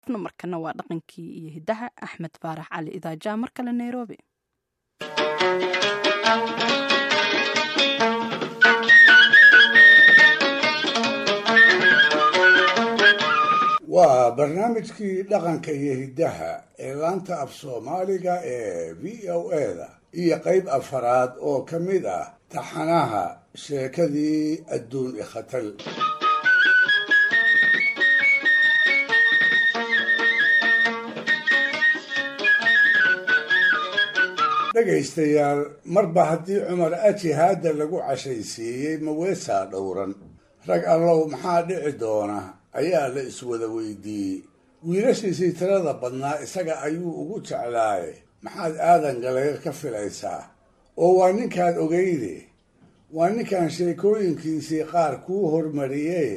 markana waa dhaqankii iyo hidaha axmed faarax cali idaaja mar kale nairobi waa barnaamijkii dhaqanka iyo hiddaha ee laanta af soomaaliga ee v o eda iyo qayb afaraad oo ka mid ah taxanaha sheekadii adduun ikhatal dhegaystayaal marba haddii cumar ajihaadda lagu cashaysiiyey maweesaa dhowran rag allow maxaa dhici doona ayaa la iswada weydiiyey wiilashiisii tirada badnaa isaga ayuu ugu jeclaaye maxaad aadan galayr ka filaysaa oo waa ninkaad ogeyde waa ninkan sheekooyinkiisii qaar kuu hormariyee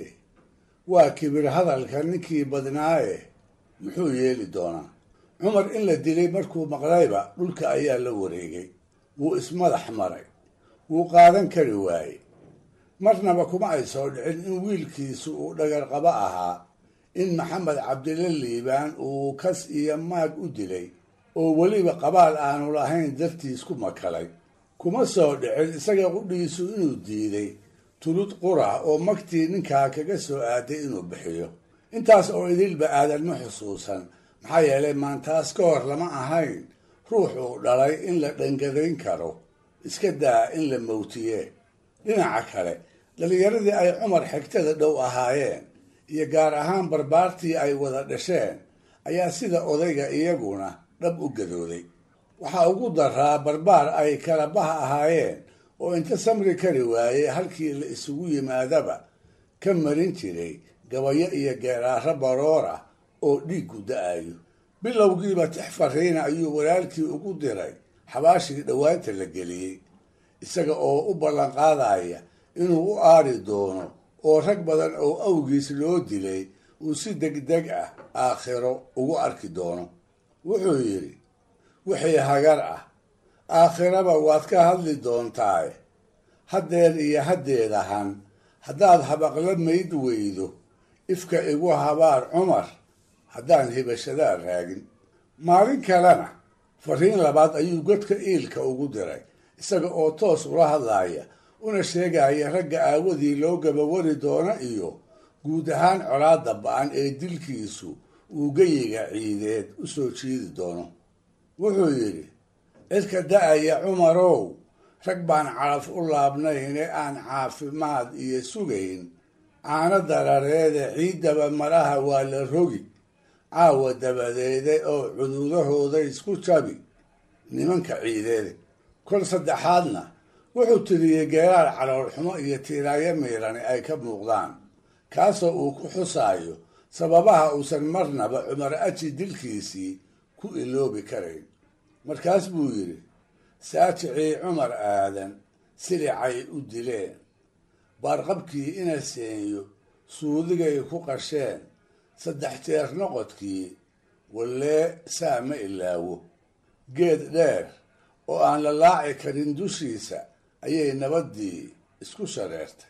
waa kibir hadalka ninkii badnaaye muxuu yeeli doonaa cumar in la dilay markuu maqlayba dhulka ayaa la wareegay wuu ismadax maray wuu qaadan kari waayey marnaba kuma ay soo dhicin in wiilkiisu uu dhagarqabo ahaa in maxamed cabdilla liibaan uu kas iyo maag u dilay oo weliba qabaal aanu lahayn dartiis ku makalay kuma soo dhicin isaga qudhiisu inuu diiday tulud qura oo magtii ninkaa kaga soo aaday inuu bixiyo intaas oo idilba aadan ma xusuusan maxaa yeelay maantaas ka hor lama ahayn ruux uu dhalay in la dhangadayn karo iska daa in la mawtiye dhinaca kale dhallinyaradii ay cumar xigtada dhow ahaayeen iyo gaar ahaan barbaartii ay wada dhasheen ayaa sida odayga iyaguna dhab u gadooday waxaa ugu daraa barbaar ay kala baha ahaayeen oo inta samri kari waayey halkii la isugu yimaadaba ka marin jiray gabayo iyo geeraaro baroor ah oo dhiiggu da-ayo bilowgiiba tix fariina ayuu walaalkii ugu diray xabaashii dhowaanta la geliyey isaga oo u ballanqaadaya inuu u aari doono oo rag badan oo awgiis loo dilay uu si degdeg ah aakhiro ugu arki doono wuxuu yidhi wixii hagar ah aakhiraba waad ka hadli doontaae haddeer iyo haddeedahan haddaad habaqla mayd weydo ifka igu habaar cumar haddaan hibashadaa raagin maalin kalena fariin labaad ayuu godka iilka ugu diray isaga oo toos ula hadlaaya una sheegaya ragga aawadii loo gabawari doono iyo guud ahaan colaadda ba-an ee dilkiisu uu geyiga ciideed u soo jiidi doono wuxuu yidhi cidka da-aya cumarow rag baan calaf u laabnayne aan caafimaad iyo sugayn caano darareede ciiddaba maraha waa la rogi caawa dabadeede oo cududahooda isku jabi nimanka ciideede kol saddexaadna wuxuu tiriyey geeraar caloolxumo iyo tiiraayo miirani ay ka muuqdaan kaasoo uu ku xusaayo sababaha uusan marnaba cumar aji dilkiisii ku iloobi karayn markaas buu yidhi saajicii cumar aadan silicay u dileen baarqabkii ina seenyo suudigay ku qasheen saddex jeer noqodkii wallee saa ma ilaawo geed dheer oo aan la laaci karin dushiisa ayay nabaddii isku shareertay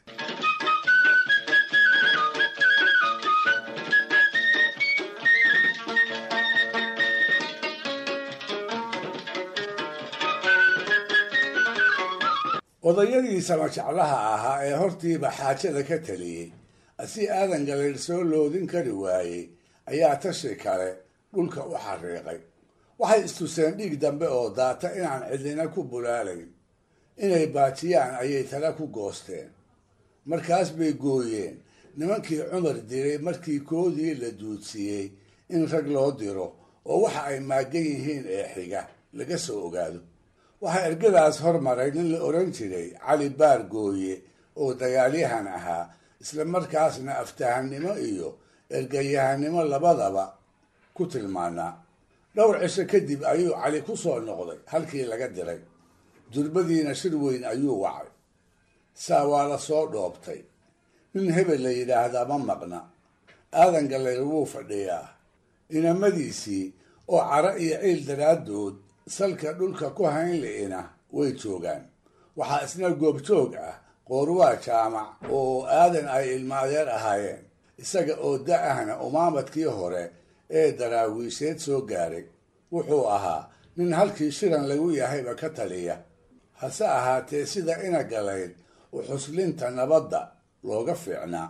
odayadii samajeclaha ahaa ee hortiiba xaajada ka taliyey asi aadan galayr soo loodin kari waayey ayaa tashi kale dhulka u xariiqay waxay istuseen dhiig dambe oo daata inaan cidina ku bulaalayn inay baajiyaan ayay tala ku goosteen markaas bay gooyeen nimankii cumar diray markii koodii la duudsiiyey in rag loo diro oo waxa ay maagan yihiin ee xiga laga soo ogaado waxaa ergadaas hormaray nin la odhan jiray cali baar gooye oo dagaalyahan ahaa isla markaasna aftahannimo iyo ergayahanimo labadaba ku tilmaanaa dhowr cisho kadib ayuu cali ku soo noqday halkii laga diray durbadiina shir weyn ayuu wacay saa waa la soo dhoobtay nin hebel la yidhaahdaa ma maqna aadan gallayr wuu fadhiyaa inamadiisii oo caro iyo ciil daraaddood salka dhulka ku hayn li'ina way joogaan waxaa isna goobjoog ah qoorwaa jaamac oo aadan ay ilma adeer ahaayeen isaga oo da-ahna umaamadkii hore ee daraawiisheed soo gaaray wuxuu ahaa nin halkii shiran lagu yahayba ka taliya hase ahaatee sida ina galayd u xuslinta nabadda looga fiicnaa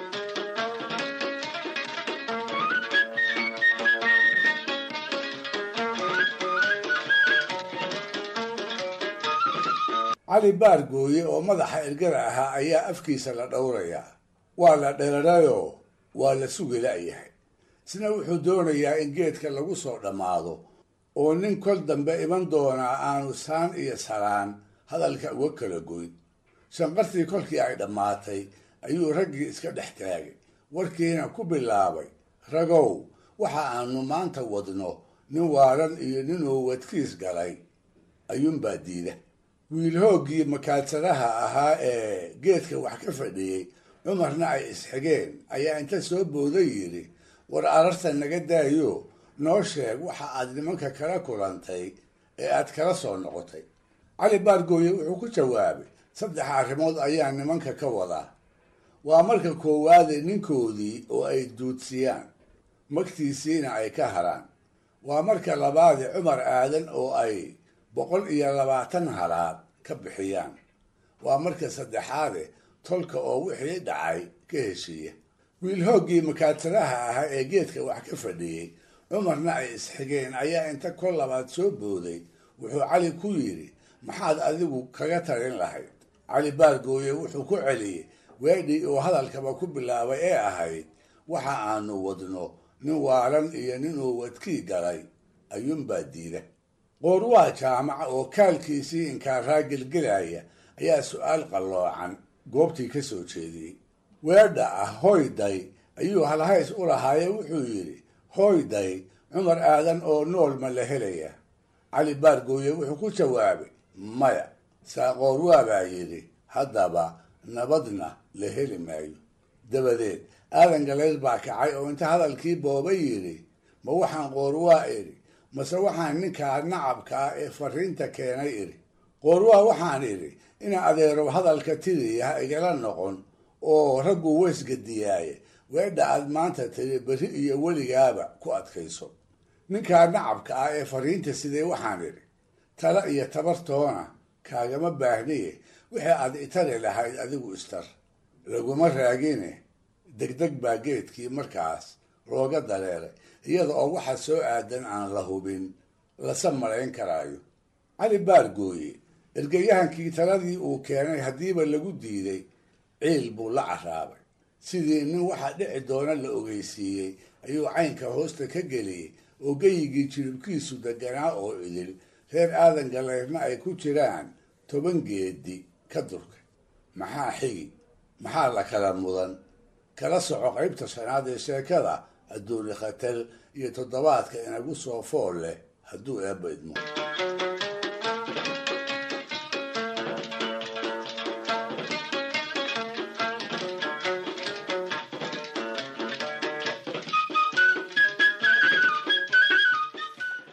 cali baargooye oo madaxa ergada ahaa ayaa afkiisa la dhowrayaa waa la dherarayoo waa la sugi la'yahay isna wuxuu doonayaa in geedka lagu soo dhammaado oo nin kol dambe iman doonaa aanu saan iyo salaan hadalka uga kala goyn shanqartii kolkii ay dhammaatay ayuu raggii iska dhex taagay warkiina ku bilaabay ragow waxa aanu maanta wadno nin waaran iyo ninuu wadkiis galay ayuunbaa diida wiil hooggii makaadsadaha ahaa ee geedka wax ka fadhiyey cumarna ay isxigeen ayaa inta soo booday yidhi war ararta naga daayo noo sheeg waxa aad nimanka kala kulantay ee aad kala soo noqotay cali baargooye wuxuu ku jawaabay saddex arrimood ayaa nimanka ka wadaa waa marka koowaade ninkoodii oo ay duudsiyaan magtiisiina ay ka haraan waa marka labaade cumar aadan oo ay boqol iyo labaatan halaad ka bixiyaan waa marka saddexaade tolka oo wixii dhacay ka heshiiya wiil hooggii makaadsadaha ahaa ee geedka wax ka fadhiyey cumarna ay isxigeen ayaa inta kol labaad soo booday wuxuu cali ku yidhi maxaad adigu kaga talin lahayd cali baargooye wuxuu ku celiyey weedhii uu hadalkaba ku bilaabay ee ahayd waxa aanu wadno nin waalan iyo ninuu wadkii galay ayuunbaa diida qoorwaa jaamaca oo kaalkiisii inkaaraa gelgelaya ayaa su-aal qalloocan goobtii ka soo jeediyey weedha ah hoyday ayuu halhays u lahaaye wuxuu yidhi hoyday cumar aadan oo nool ma la helaya cali baargooye wuxuu ku jawaabay maya saaqoorwaa baa yidhi haddaba nabadna la heli maayo dabadeed aadan galeyd baa kacay oo inta hadalkii boobay yidhi ma waxaan qoorwaa idhi mase waxaan ninkaa nacabka ah ee fariinta keenay idhi qoorwaa waxaan idhi ina adeerow hadalka tiriya ha igala noqon oo raggu weysgadiyaaye weedha aad maanta tiri berri iyo weligaaba ku adkayso ninkaa nacabka ah ee fariinta sidee waxaan idhi tala iyo tabartoona kaagama baahniye wixii aad itari lahayd adigu istar laguma raagine degdeg baa geedkii markaas looga dareeray iyada oo waxa soo aadan aan la hubin lase malayn karaayo cali baargooye ergayahankii taladii uu keenay haddiiba lagu diiday ciil buu la caraabay sidii nin waxa dhici doona la ogeysiiyey ayuu caynka hoosta ka geliyey oo geyigii jiribkiisu deganaa oo idil reer aadan galeyrna ay ku jiraan toban geedi ka durkay maxaa xigi maxaa la kala mudan kala soco qaybta shanaad ee sheekada adduuni khatar iyo toddobaadka inagu soo fool leh hadduu eebba idmo